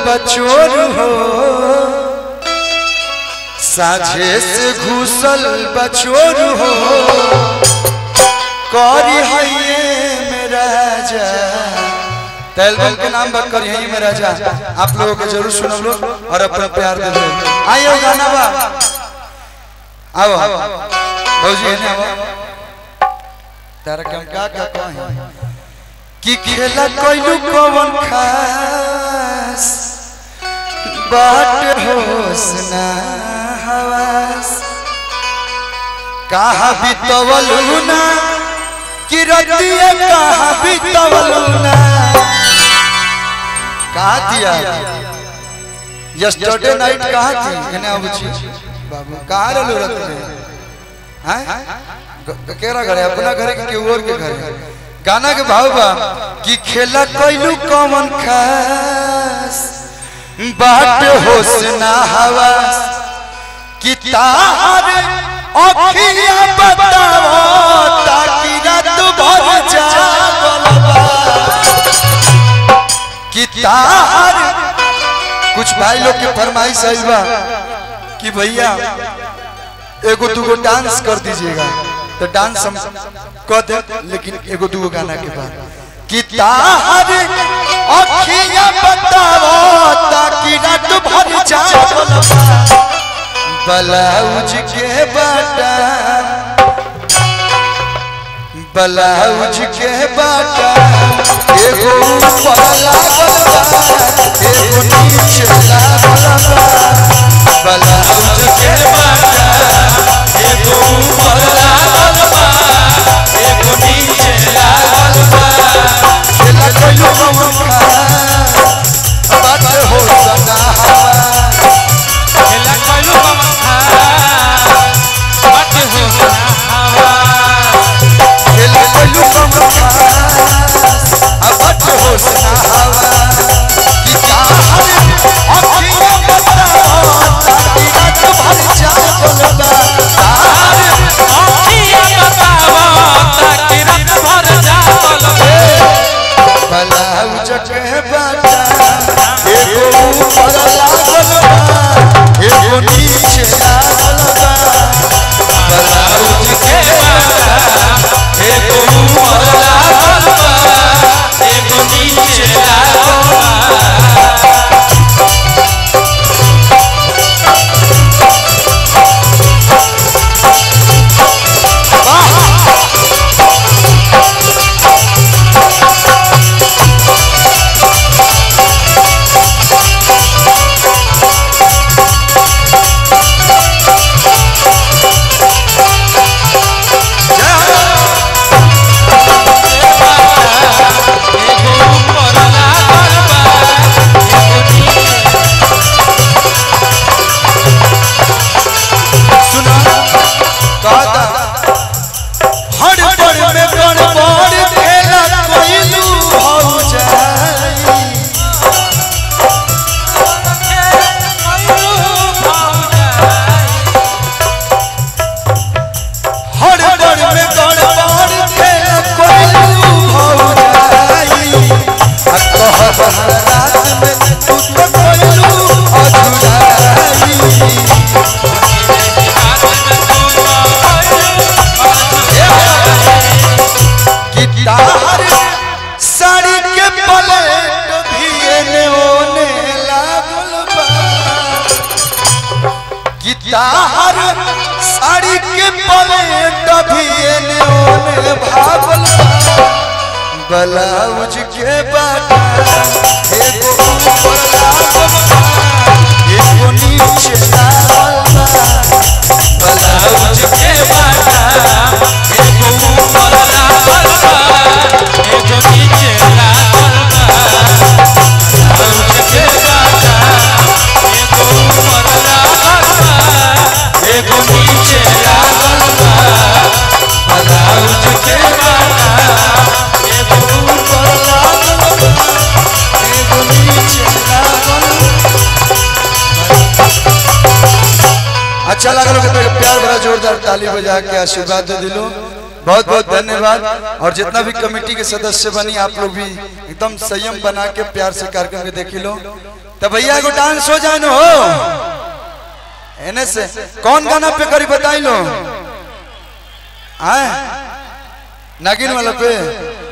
बचोर हो साझे से घुसल बचोर हो करी है मेरा जा एल्बम के नाम पर करी है मेरा जा आप लोगों को जरूर सुनो लोग और अपना प्यार दे दो आइयो गाना बा आओ भौजी ने आओ तारा के हम का का कहें कि खेला कोइलू कौन खास बाट होसना हवास कहा बितवलू ना कि रतिया कहा बितवलू ना कहा दिया यस्टरडे नाइट कहा थी इन्हें अब बाबू कहा रहलू रत में हैं केरा घर है अपना घर है कि केहू और के घर है गाना के भाव बा कि खेला कोइलू कौन खास बाट होसना हवास कि तार अखिया बताओ ताकि रात भर जागल बा कि तार कुछ भाई लोग के फरमाइश आई बा कि भैया एगो दूगो डांस कर दीजिएगा तो डांस हम कर दे लेकिन एगो दूगो गाना के बाद कि तार अखिया बताओ ताकि रात भर जागल बा ब्लाउज के बाटा ब्लाउज के बाटा एगो ऊपर लागल बा एगो नीचे लागल बा ब्लाउज के बाटा एगो ऊपर लागल बा एगो नीचे लागल बा खेला कोइलो कौन खास बात हो सना हवा खेला कोइलू कौन खास बात हो सना हवा खेला कोइलू कौन खास बात हो सना हवा कि चाहत अखियां बताओ ताकि रात भर जागल बा तार अखिया बतावा ताकि रात भर जागल ब्लाउज के बाटा एगो ऊपर लागल बा एगो नीचे लागल बा ब्लाउज के बाटा एगो ऊपर लागल बा एगो नीचे लागल एगो ऊपर लागल बा एगो नीचे सुना कहता हर पड़ में गड़बड़ खेला कोइलू हो जाई हर पड़ में गड़बड़ खेला कोइलू हो जाई आ कहब रात में तू तो कोइलू अधुराई गिटार साड़ी के पलेट भी एने ओने लागल बा गिटार साड़ी के पलेट भी एने ओने भागल बा ब्लाउज के बाटा एगो ऊपर लागल बा एगो नीचे लागल बा ब्लाउज के बाटा एगो ऊपर लागल बा एगो नीचे लागल बा ब्लाउज के बाटा एगो ऊपर लागल बा एगो नीचे लागल बा ब्लाउज के बाटा एगो ऊपर लागल बा एगो नीचे लागल अच्छा लगल के तो प्यार भरा जोरदार ताली बजा के आशीर्वाद दे दिलो बहुत बहुत धन्यवाद और जितना भी कमेटी के सदस्य बनी आप लोग भी एकदम संयम बना के प्यार से कार्यक्रम के देखी लो तो भैया एगो डांस हो जाए न हो एने से कौन गाना पे करी बताई लो आए नागिन वाला पे